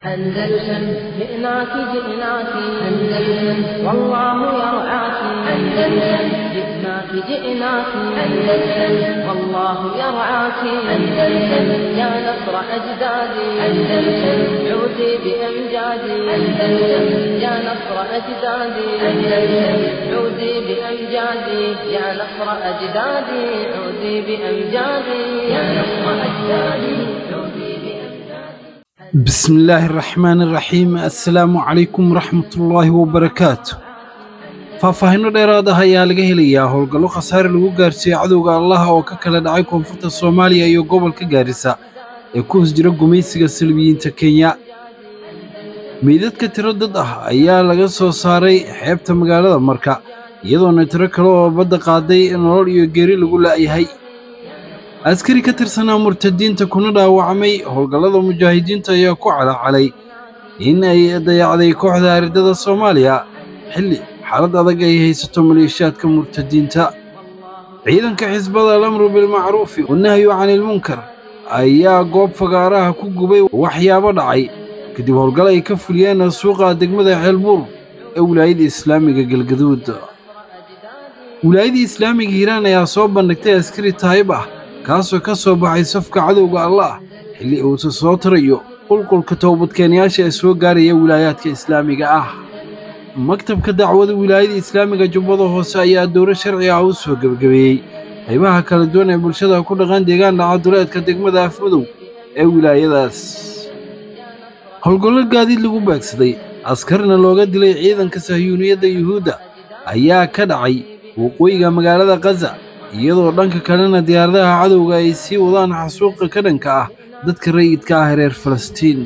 أندلسن جئناك جئناك أندلسن والله يرعاك أندلسن جئناك جئناك أندلسن والله يرعاك أندلسن يا نصر أجدادي أندلسن عودي بأمجادي أندلسن يا نصر أجدادي أندلسن عودي بأمجادي يا نصر أجدادي عودي بأمجادي يا نصر أجدادي عودي بأمجادي بسم الله الرحمن الرحيم assalaamu calaykum waraxmatullaahi wabarakaatu faahfaahinno dheeraad ah ayaa laga helayaa howlgallo khasaare lagu gaarsiiyey cadowga allaha oo ka kala dhacay koonfurta soomaaliya iyo gobolka gaarisa ee ku hoos jira gumaysiga salbiyiinta kenya meydadka tiro dad ah ayaa laga soo saaray xeebta magaalada marka iyadoona tiro kale oo badda qaaday nolol iyo geeri lagu la'yahay askari ka tirsanaa murtadiinta kuna dhaawacmay howlgallada mujaahidiinta ayaa ku calacalay in ay dayacday kooxda aridada soomaaliya xilli xaalad adag ay haysato maleeshiyaadka murtadiinta ciidanka xisbada alamru bilmacruufi wanahyu canilmunkar ayaa goob fagaaraha ku gubay waxyaabo dhacay kadib howlgal ay ka fuliyeen suuqa degmada ceelbuur ee wilaayada islaamiga galgaduud wilaayada islaamiga hiiraan ayaa soo bandhigtay askari taayib ah kaasoo ka soo baxay safka cadowga allah xilli uusa soo tarayo qulqulka toobadkeenyaasha ee soo gaaraya wilaayaadka islaamiga ah maktabka dacwada wilaayada islaamiga jubbada hoose ayaa dowlo sharci ah u soo gebagabeeyey qaybaha kala duwan ee bulshada ku dhaqan deegaan dhacaduleedka degmada afmadow ee wilaayadaas howlgollo gaadiid lagu beegsaday askarna looga dilay ciidanka sahyuuniyadda yuhuudda ayaa ka dhacay waqooyiga magaalada khaza iyadoo dhanka kalena diyaaradaha cadowga ay sii wadaan xasuuqa ka dhanka ah dadka rayidka ah reer falastiin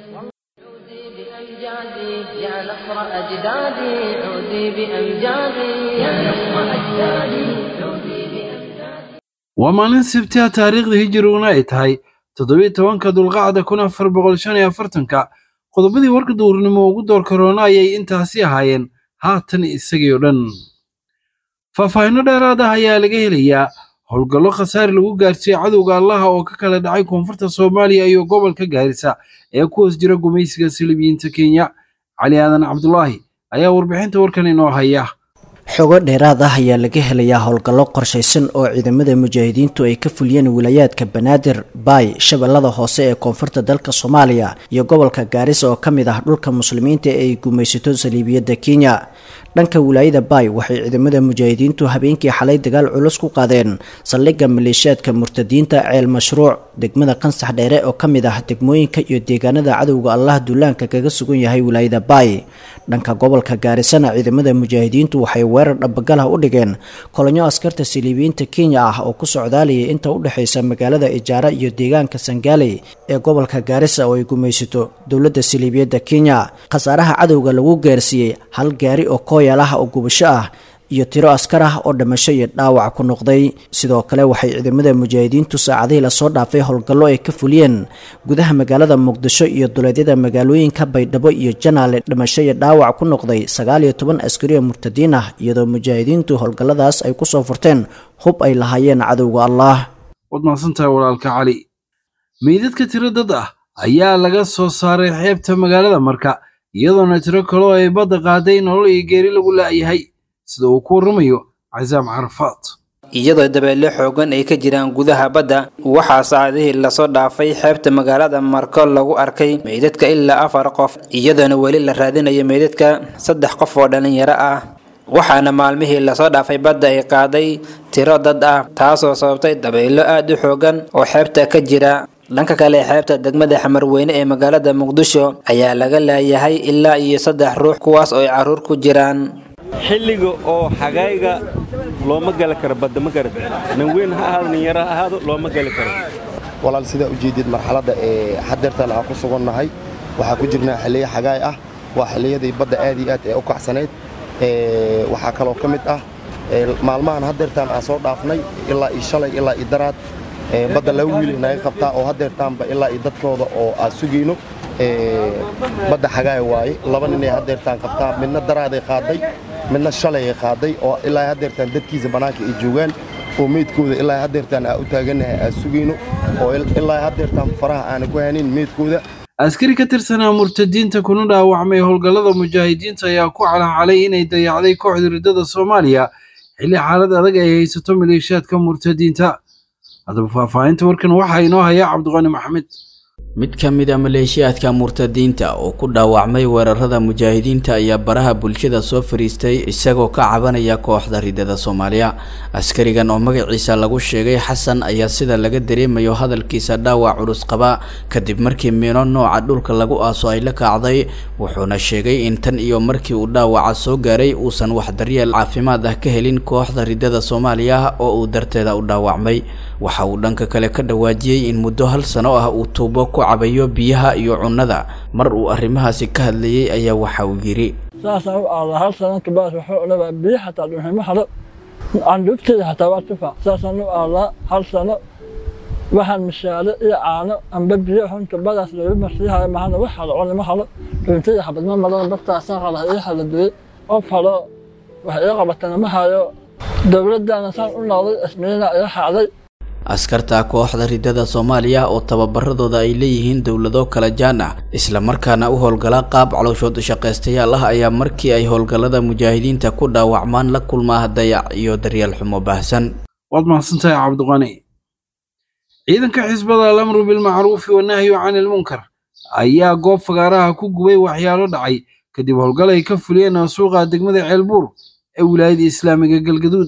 بأمجادي يا نصر أجدادي عودي بأمجادي يا نصر أجدادي عودي بأمجادي waa maalin sabtiha taariikhda hijiriguna ay tahay toddobiyo tobanka dulqacda kun afar boqol shan iyo afartanka qodobadii warka duurnimo ugu door karoona ayay intaasi ahaayeen haatan isagii oo dhan faahfaahinno dheeraad ah ayaa laga helayaa howlgallo khasaare lagu gaarsiiyey cadowga allaha oo ka kala dhacay koonfurta soomaaliya iyo gobolka gaarisa ee ku hoos jira gumaysiga silibiyiinta kenya cali aadan cabdulaahi ayaa warbixinta warkan inoo haya xogo dheeraad ah ayaa laga helayaa howlgallo qorshaysan oo ciidamada mujaahidiintu ay ka fuliyeen wilaayaadka banaadir baay shabeellada hoose ee koonfurta dalka soomaaliya iyo gobolka gaarisa oo ka mid ah dhulka muslimiinta ee ay gumaysato saliibiyadda kenya dhanka wilaayada baay waxay ciidamada mujaahidiintu habeenkii xalay dagaal culus ku qaadeen saldhigga maleeshiyaadka murtadiinta ceel mashruuc degmada qansax dheere oo ka mid ah degmooyinka iyo deegaanada cadowga allah duulaanka kaga sugan yahay wilaayada baay dhanka gobolka gaarisana ciidamada mujaahidiintu waxay weerar dhabagalah u dhigeen kolonyo askarta saliibiyiinta kenya ah oo ku socdaalayay inta u dhexaysa magaalada ijaara iyo deegaanka sangaaley ee gobolka gaarisa oo ay gumaysato dowladda saliibiyadda kenya khasaaraha cadowga lagu gaarsiiyey hal gaari oo kooyal ah oo gubasho ah iyo tiro askar ah oo dhimasho iyo dhaawac ku noqday sidoo kale waxay ciidamada mujaahidiintu saacadihii lasoo dhaafay howlgallo ay ka fuliyeen gudaha magaalada muqdisho iyo duleedyada magaalooyinka baydhabo iyo janaale dhimasho iyo dhaawac ku noqday sagaal iyo toban askari oo murtadiin ah iyadoo mujaahidiintu howlgalladaas ay kusoo furteen hub ay lahaayeen cadowga allah waad mahadsantahay walaalka cali meydadka tiro dad ah ayaa laga soo saaray xeebta magaalada marka iyadoona tiro kaloo ay badda qaaday nolol iyo geeri lagu la'yahay sida uu ku warramayo casaam carafaad iyadoo dabeelle xoogan ay ka jiraan gudaha badda waxaa saacadihii lasoo dhaafay xeebta magaalada marko lagu arkay meydadka ilaa afar qof iyadoona weli la raadinayo meydadka saddex qof oo dhallinyaro ah waxaana maalmihii lasoo dhaafay badda ay qaaday tiro dad ah taasoo sababtay dabeyllo aad u xoogan oo xeebta ka jira dhanka kale xeebta degmada xamarweyne ee magaalada muqdisho ayaa laga laayahay ilaa iyo saddex ruux kuwaas oo ay carruur ku jiraan xilliga oo xagayga looma gali karo badda ma garad nin weyn ha ahaado nin yaro ha ahaado looma gali karo walaal sidaa u jeedid marxaladda ee xadeertan aan ku sugannahay waxaa ku jirnaa xilliyo xagaay ah waa xilliyadii badda aad iyo aad ee u kacsanayd waxaa kaloo ka mid ah maalmahan hadeertaan aan soo dhaafnay ilaa iyo shalay ilaa iyo daraad badda laba wiilay naga qabtaa oo hadeertaanba ilaa iyo dadkooda oo aan sugayno badda xagaay waaye laba ninay hadeertaan qabtaa midna daraaday qaaday midna shalayay qaaday oo ilaa hadeertaan dadkiisa bannaanka ay joogaan oo meydkooda ilaa hadeertaan aan u taagannahay aan sugayno oo ilaa hadeertaan faraha aana ku hanin meydkooda askari ka tirsanaa murtadiinta kuna dhaawacmay howlgallada mujaahidiinta ayaa ku calacalay inay dayacday kooxda riddada soomaaliya xilli xaalad adag ay haysato maleeshiyaadka murtadiinta haddaba faahfaahinta warkan waxaa inoo haya cabdiqani maxamed mid ka mid a maleeshiyaadka murtadiinta oo ku dhaawacmay weerarada mujaahidiinta ayaa baraha bulshada soo fariistay isagoo ka cabanaya kooxda riddada soomaaliya askarigan oo magaciisa lagu sheegay xasan ayaa sida laga dareemayo hadalkiisa dhaawac culus qaba kadib markii miino nooca dhulka lagu aaso ay la kacday wuxuuna sheegay in tan iyo markii uu dhaawaca soo gaaray uusan wax daryeel caafimaad ah ka helin kooxda riddada soomaaliya oo uu darteeda u dhaawacmay waxa uu dhanka kale ka dhawaajiyey in muddo hal sano ah uu tuubo ku cabayo biyaha iyo cunnada mar uu arrimahaasi ka hadlayey ayaa waxa uu yidhi saasaan u aadaa hal sano kabaas waxuu odhanaa biyo xataa dhuximo halo candhuugteeda xataa waa tufa saasaan u aadaa hal sano waxaan mishaale iyo caano amba biyo xunta badaas lagu marsiihayo mahana wax halo cunimo halo dhuuntayda xabad ma maran bartaasaan qala ii hala duway qof halo wax ii qabatana ma hayo dowladdaana saan u noqday ismiina iga xacday askarta kooxda riddada soomaaliya oo tababaradooda ay leeyihiin dowlado kala jaan ah islamarkaana u howlgala qaab calooshood shaqaystayaal ah ayaa markii ay howlgallada mujaahidiinta ku dhaawacmaan la kulmaa dayac iyo daryeel xumo baahsan waad mahadsantahay cabdiqani ciidanka xisbada alamru bilmacruufi wanahyu cani ilmunkar ayaa goob fagaaraha ku gubay waxyaalo dhacay kadib howlgal ay ka fuliyeen suuqa degmada ceelbuur ee wilaayada islaamiga galgaduud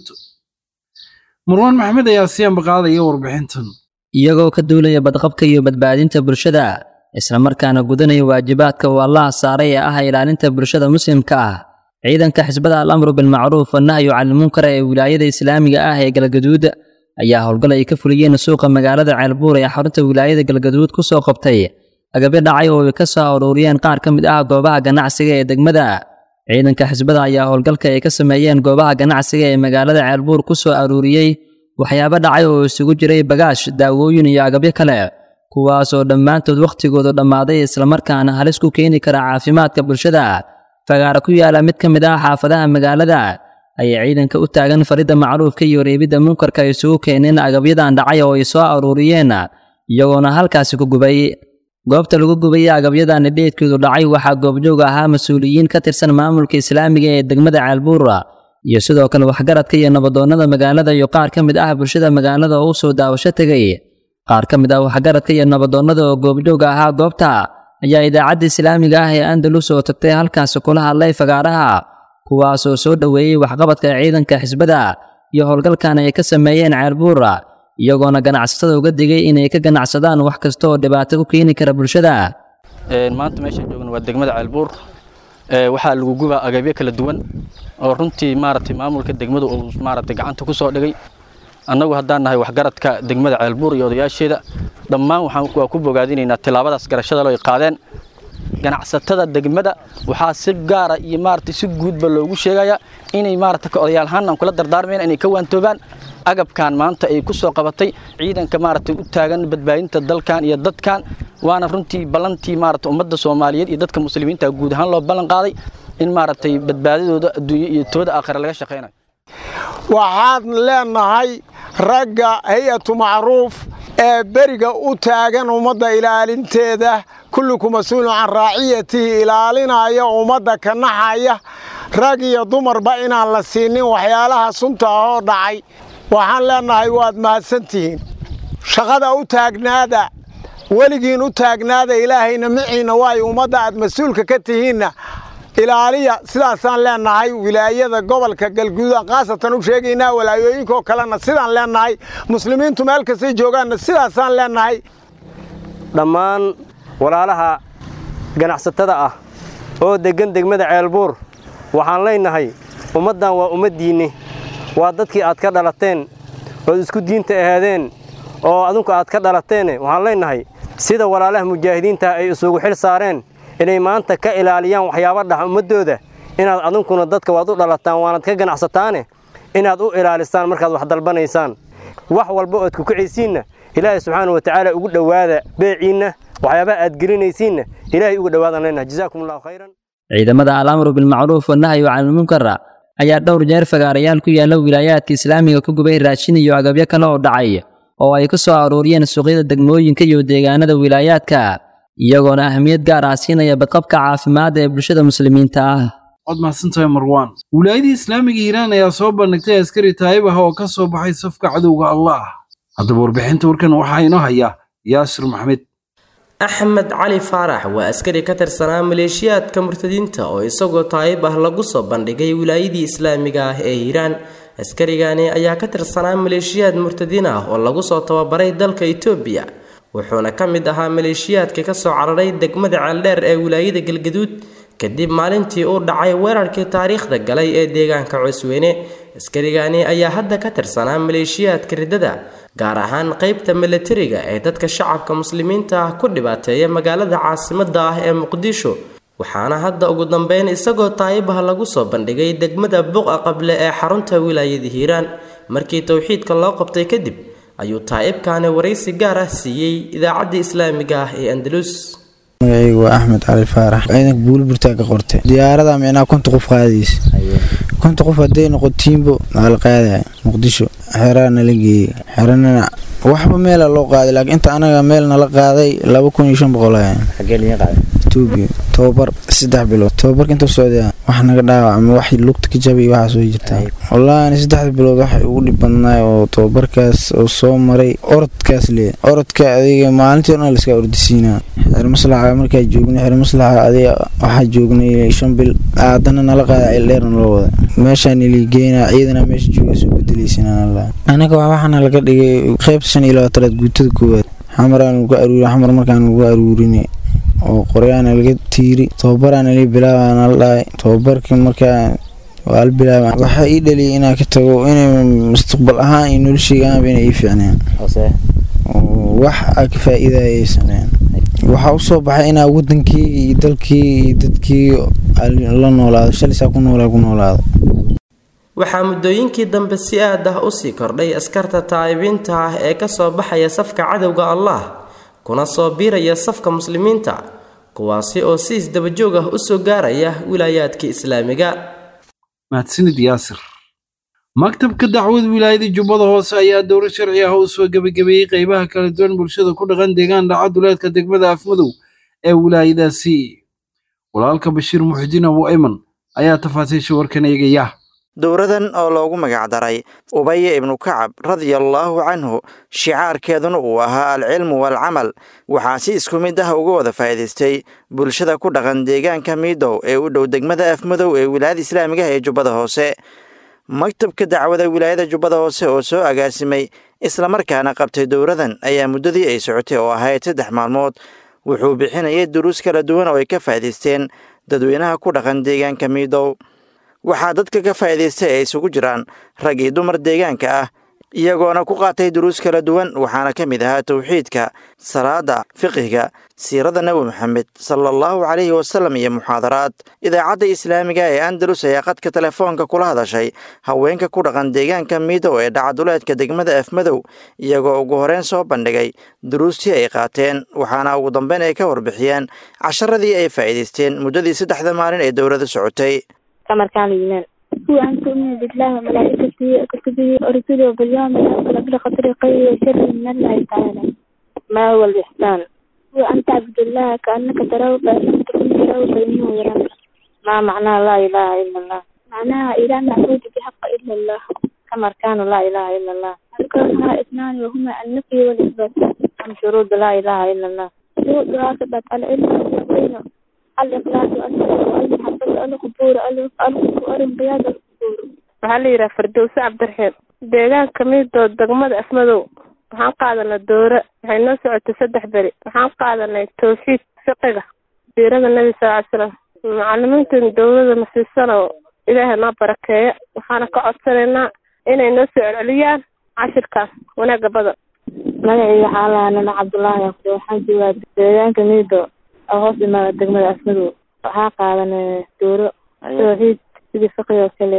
marwaan maxamed ayaa siyaanba qaadaya warbixintan iyagoo ka duulaya badqabka iyo badbaadinta bulshada islamarkaana gudanaya waajibaadka uu allaha saaray ee ah ilaalinta bulshada muslimka ah ciidanka xisbada alamru bilmacruuf wanahyu canilmunkar ee wilaayada islaamiga ah ee galgaduud ayaa howlgal ay ka fuliyeen suuqa magaalada ceelbuur ee xarunta wilaayada galgaduud ku soo qabtay agabyo dhacay oo ay ka soo aruuriyeen qaar ka mid ah goobaha ganacsiga ee degmada ciidanka xisbada ayaa howlgalka ay ka sameeyeen goobaha ganacsiga ee magaalada ceelbuur ku soo aruuriyey waxyaabo dhacay oo isugu jiray bagaash daawooyin iyo agabyo kale kuwaasoo dhammaantood wakhtigoodu dhammaaday islamarkaana halis ku keeni kara caafimaadka bulshada fagaara ku yaala mid ka mid ah xaafadaha magaalada ayay ciidanka u taagan faridda macruufka iyo reebidda munkarka ay isugu keeneen agabyadan dhacay oo ay soo aruuriyeen iyagoona halkaasi ku gubay goobta lagu gubaya agabyadan dheedkeedu dhacay waxaa goobjoog ahaa mas-uuliyiin ka tirsan maamulka islaamiga ee degmada ceelbuura iyo sidoo kale waxgaradka iyo nabadoonnada magaalada iyo qaar ka mid ah bulshada magaalada oo u soo daawasho tegay qaar ka mid ah waxgaradka iyo nabadoonnada oo goobjooga ahaa goobta ayaa idaacadda islaamiga ah ee andalus oo tagtay halkaasi kula hadlay fagaaraha kuwaasoo soo dhoweeyey waxqabadka ciidanka xisbada iyo howlgalkan ay ka sameeyeen ceelbuura iyagoona ganacsatada uga digay inay ka ganacsadaan wax kasta oo dhibaato ku keeni kara bulshada maanta meeshaan joogna waa degmada ceelbuur waxaa lagu gubaa agabyo kala duwan oo runtii maaragtay maamulka degmadu uu maaragtay gacanta ku soo dhigay annagu haddaan nahay waxgaradka degmada ceelbuur iyo odayaasheeda dhammaan waxaan waa ku bogaadinaynaa tilaabadaas garashada loo ay qaadeen ganacsatada degmada waxaa si gaara iyo maaragtay si guudba loogu sheegayaa inay maaragtay ka odayaal ahaan aan kula dardaarmayna inay ka waantoobaan agabkan maanta ay ku soo qabatay ciidanka maaragtay u taagan badbaadinta dalkan iyo dadkan waana runtii ballantii maaragtay ummadda soomaaliyeed iyo dadka muslimiinta guud ahaan loo ballan qaaday in maaragtay badbaadadooda adduunyo iyo tooda aakhira laga shaqaynayo waxaan leenahay ragga hay-atu macruuf ee beriga u taagan ummadda ilaalinteeda kulluku mas-uulun can raaciyatihi ilaalinaya ummadda ka naxaya rag iyo dumarba inaan la siinin waxyaalaha sunta ahoo dhacay waxaan leenahay waad mahadsantihiin shaqada u taagnaada weligiin u taagnaada ilaahayna miciinna waayo ummadda aad mas-uulka ka tihiinna ilaaliya sidaasaan leenahay wilaayada gobolka galguudaan khaasatan u sheegaynaa walaayooyinkaoo kalena sidaan leenahay muslimiintu meel kastay joogaanna sidaasaan leenahay dhammaan walaalaha ganacsatada ah oo deggan degmada ceelbuur waxaan leenahay ummaddan waa ummaddiinni waa dadkii aad ka dhalateen ood isku diinta ahaadeen oo adinku aad ka dhalateene waxaan leenahay sida walaalaha mujaahidiinta ay isugu xil saareen inay maanta ka ilaaliyaan waxyaaba dhax ummaddooda inaad adunkuna dadka waad u dhalataan waanad ka ganacsataane inaad u ilaalisaan markaad wax dalbanaysaan wax walba ood kukicaysiinna ilaahay subxaana wa tacaala ugu dhowaada beeciinna waxyaabaha aad gelinaysiinna ilaahay ugu dhowaadaan leenahay jazaakum allahu khayran ciidamada alamru bilmacruuf wanahyu canilmunkar ayaa dhowr jeer fagaarayaal ku yaala wilaayaadka islaamiga ku gubay raashin iyo agabyo kale oo dhacay oo ay ku soo aruuriyeen suuqyada degmooyinka iyo deegaanada wilaayaadka iyagoona ahmiyad gaar ah siinaya badqabka caafimaadda ee bulshada muslimiinta ah waad mahadsantahay marwaan wilaayadii islaamiga hiiraan ayaa soo bandhigtay askari taayib ah oo ka soo baxay safka cadowga allah haddaba warbixinta warkan waxaa inoo haya yaasir maxmed axmed cali faarax waa askari ka tirsanaa maleeshiyaadka murtadiinta oo isagoo taayib ah lagu soo bandhigay wilaayadii islaamiga ah ee hiiraan askarigani ayaa ka tirsanaa maleeshiyaad murtadiin ah oo lagu soo tababaray dalka itoobiya wuxuuna ka mid ahaa maleeshiyaadka kasoo cararay degmada ceeldheer ee wilaayada galgaduud kadib maalintii uu dhacay weerarkii taariikhda galay ee deegaanka cusweyne askarigani ayaa hadda ka tirsanaa maleeshiyaadka riddada gaar ahaan qeybta milatariga ee dadka shacabka muslimiinta ah ku dhibaateeya magaalada caasimada ah ee muqdisho waxaana hadda ugu dambeyn isagoo taayibah lagu soo bandhigay degmada buqa qable ee xarunta wilaayada hiiraan markii towxiidka loo qabtay kadib ayuu taa'ibkaani waraysi gaar ah siiyey idaacadda islaamiga ah ee andalus magacaygu waa axmed cali faarax ciidanka buuliburtaa ka qortay diyaarada micnaa konta qof qaadaysa konta qof hadday noqotiinbo waa la qaadaya muqdisho xeraa nala geeyey xeranana waxba meela loo qaaday laakiin inta anaga meel nala qaaday laba kun iyo shan boqol etoobiya tobabar saddex bilood tobabarka inta socdaa wax naga dhaawacma wax lugta ka jabay waxaa soo jirtaa wallaahi ani saddexda bilood waxay ugu dhib badnaay oo tobabarkaas oo soo maray orodkaas lee orodka adiga maalintii o dhan laska ordisiinaa xer maslaxa markaa joognay xer maslaxa adiga waxaa joognay shan bil haddana nala qaada cildheerna loo wada meeshaan iligeynaa ciidana meesha jooga soo bedelaysanala anaga waxaana laga dhigay qeybta shan iyo labaatanaad guutada koowaad xamaraan lagu aruuri xamar markaan lagu aruurinay oo qoryaana laga tiiri tobabaraana li bilaabana la dhahay tobabarkii markaa waa la bilaaba waxaa ii dhaliyay inaa ka tago inay mustaqbal ahaan iyo nolosheygaanba inay ii fiicneen wax aa ka faa-iidayaysaneen waxaa usoo baxay inaa wadankii iyo dalkii iyo dadkii la noolaado shalisaa ku noolaa ku noolaado waxaa muddooyinkii dambe si aad ah usii kordhay askarta taa'ibiinta ah ee kasoo baxaya safka cadowga allah kuna soo biiraya safka muslimiinta kuwaasi oo si isdabajoog ah usoo gaaraya wilaayaadka islaamiga mahadsanid yaasir maktabka dacwad wilaayada jubbada hoose ayaa dowro sharci ah u soo gebagabeeyey qeybaha kala duwan bulshada ku dhaqan deegaan dhaca duleedka degmada afmadow ee wilaayadaasi walaalka bashiir muxudiin abu ayman ayaa tafaasiisha warkan eegaya dowradan oo loogu magacdaray ubaya ibnu kacab radiallaahu canhu shicaarkeeduna uu ahaa alcilmu waalcamal waxaa si isku mid ah uga wada faa'iidaystay bulshada ku dhaqan deegaanka miidow ee u dhow degmada afmadow ee wilaayada islaamiga ah ee jubbada hoose maktabka dacwada wilaayada jubbada hoose oo soo agaasimay islamarkaana qabtay dowradan ayaa muddadii ay socotay oo ahayd saddex maalmood wuxuu bixinayay duruus kala duwan oo ay ka faa'iidaysteen dadweynaha ku dhaqan deegaanka miidow waxaa dadka ka faa'iidaystay ay isugu jiraan rag iyo dumar deegaanka ah iyagoona ku qaatay duruus kala duwan waxaana ka mid ahaa towxiidka salaada fiqhiga siirada nebi moxamed sala allahu calayhi wasalam iyo muxaadaraad idaacadda islaamiga ee andalus ayaa qadka telefoonka kula hadashay haweenka ku dhaqan deegaanka miidow ee dhacaduleedka degmada afmadow iyagoo ugu horeyn soo bandhigay duruustii ay qaateen waxaana ugu dambeyn ay ka warbixiyeen casharadii ay faa'iidaysteen muddadii saddexda maalin ee dowladda socotay كمركان الإيمان هو أن تؤمن بالله وملائكته وكتبه ورسله وباليوم الآخر بالقدر خير وشر من الله تعالى ما هو الإحسان هو أن تعبد الله كأنك تراه فإن لم تكن تراه فإنه يراك ما معنى لا إله إلا الله معناها إله معبود بحق إلا الله كمركان لا إله إلا الله أركانها اثنان وهما النفي والإثبات عن شروط لا إله إلا الله شروطها ثبت العلم واليقين الإخلاص والصبر والمحبة القبور الانقياد القبور waxaa la yidhaha firdowse cabdiraxiim deegaanka miidoo degmada afmadow waxaan qaadanay doore waxay noo socotay saddex beri waxaan qaadanay tawxiid fiqiga siirada nebi sal ly slam macalimiintan dowlada masiisano ilaahay noo barakeeya waxaana ka codsanaynaa inay noo soo celceliyaan cashirkaas wanaaga badan magacayga xaalaha nana cabdullaahi aqde waxaan joogaa deegaanka miido oo hoos imaada degmada afmadow waxaa qaadanay dooro tawxiid sidii fiqi oo kale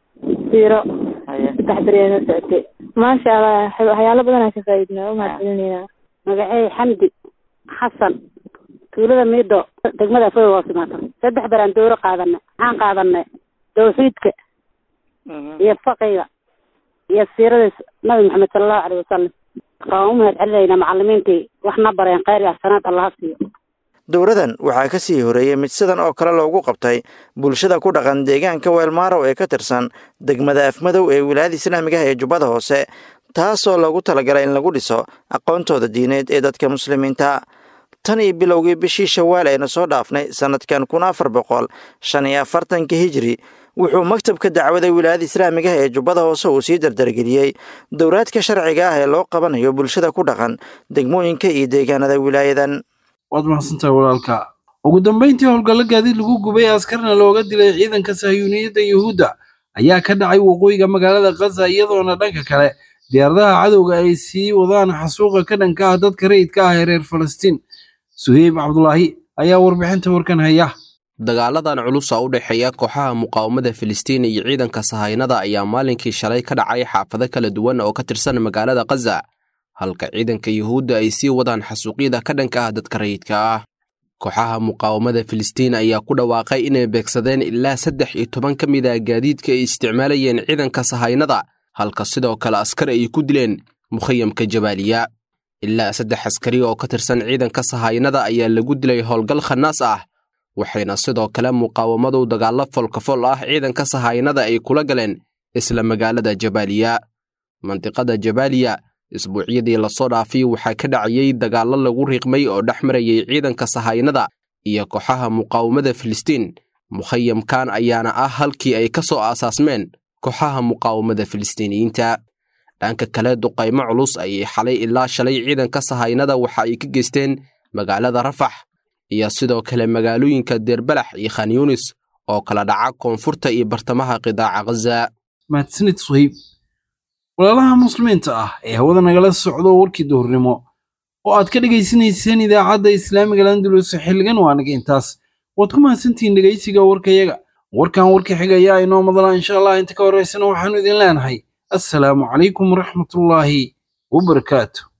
siiro saddex beri ay noo socotay maasha allah waxyaalo badan aan ka faa'iidnaa u mahadcelinayna magacey xamdi xasan tuulada miido degmada afmadow hoos imaata saddex beraan dooro qaadanay waxaan qaadanay tawxiidka iyo faqiga iyo siirada nabi maxamed sala allahu caleyhi wasalam waan u mahad celinaynaa macalimiintii wax na bareen kheyr iyo xasanaad allaha siiyo dowradan waxaa ka sii horeeyey mid sidan oo kale loogu qabtay bulshada ku dhaqan deegaanka weelmaarow ee ka tirsan degmada afmadow ee wilaayada islaamiga ah ee jubbada hoose taasoo loogu talagalay in lagu dhiso aqoontooda diineed ee dadka muslimiinta tan iyo bilowgii bishii shawaal aynu soo dhaafnay sannadkan kun afar boqol shan iyo afartanka hijri wuxuu maktabka dacwada wilaayada islaamiga ah ee jubbada hoose uu sii dardargeliyey dowraadka sharciga ah ee loo qabanayo bulshada ku dhaqan degmooyinka iyo deegaanada wilaayadan waad mahadsantahay walaalka ugu dambayntii howlgallo gaadiid lagu gubay askarna looga dilay ciidanka sahyuuniyadda yuhuudda ayaa ka dhacay waqooyiga magaalada khaza iyadoona dhanka kale diyaaradaha cadowga ay sii wadaan xasuuqa ka dhanka ah dadka rayidka ah ee reer falastiin suheyb cabdulaahi ayaa warbixinta warkan haya dagaaladan culusa u dhexeeya kooxaha muqaawamada filistiin iyo ciidanka sahaynada ayaa maalinkii shalay ka dhacay xaafado kala duwan oo ka tirsan magaalada khaza halka ciidanka yuhuudda ay sii wadaan xasuuqyada ka dhanka ah dadka rayidka ah kooxaha muqaawamada filistiin ayaa ku dhawaaqay inay beegsadeen ilaa saddex iyo toban ka mid ah gaadiidka ay isticmaalayeen ciidanka sahaynada halka sidoo kale askar ay ku dileen mukhayamka jabaaliya ilaa saddex askari oo ka tirsan ciidanka sahaynada ayaa lagu dilay howlgal khanaas ah waxayna sidoo kale muqaawamadu dagaallo folkafol ah ciidanka sahaynada ay kula galeen isla magaalada jabaaliya mandiqada jabaaliya isbuucyadii lasoo dhaafay waxaa ka dhacayey dagaallo lagu riiqmay oo dhex marayay ciidanka sahaynada iyo kooxaha muqaawamada filistiin mukhayamkan ayaana ah halkii ay ka soo aasaasmeen kooxaha muqaawamada filistiiniyiinta dhanka kale duqaymo culus ayay xalay ilaa shalay ciidanka sahaynada waxa ay ka geysteen magaalada rafax iyo sidoo kale magaalooyinka deerbalax iyo khanyunis oo kala dhaca koonfurta iyo bartamaha qidaaca khaza mahadsanid suhayb walaalaha muslimiinta ah ee hawada nagala socdo warkii duhurnimo oo aad ka dhegaysanayseen idaacadda islaamiga landulus xilligan waa naga intaas waad ku mahadsantihiin dhegaysiga warkayaga warkan warka xigayaa inoo madala insha allah inta ka horraysana waxaanu idin leenahay assalaamu calaykum waraxmatullaahi wabarakaatu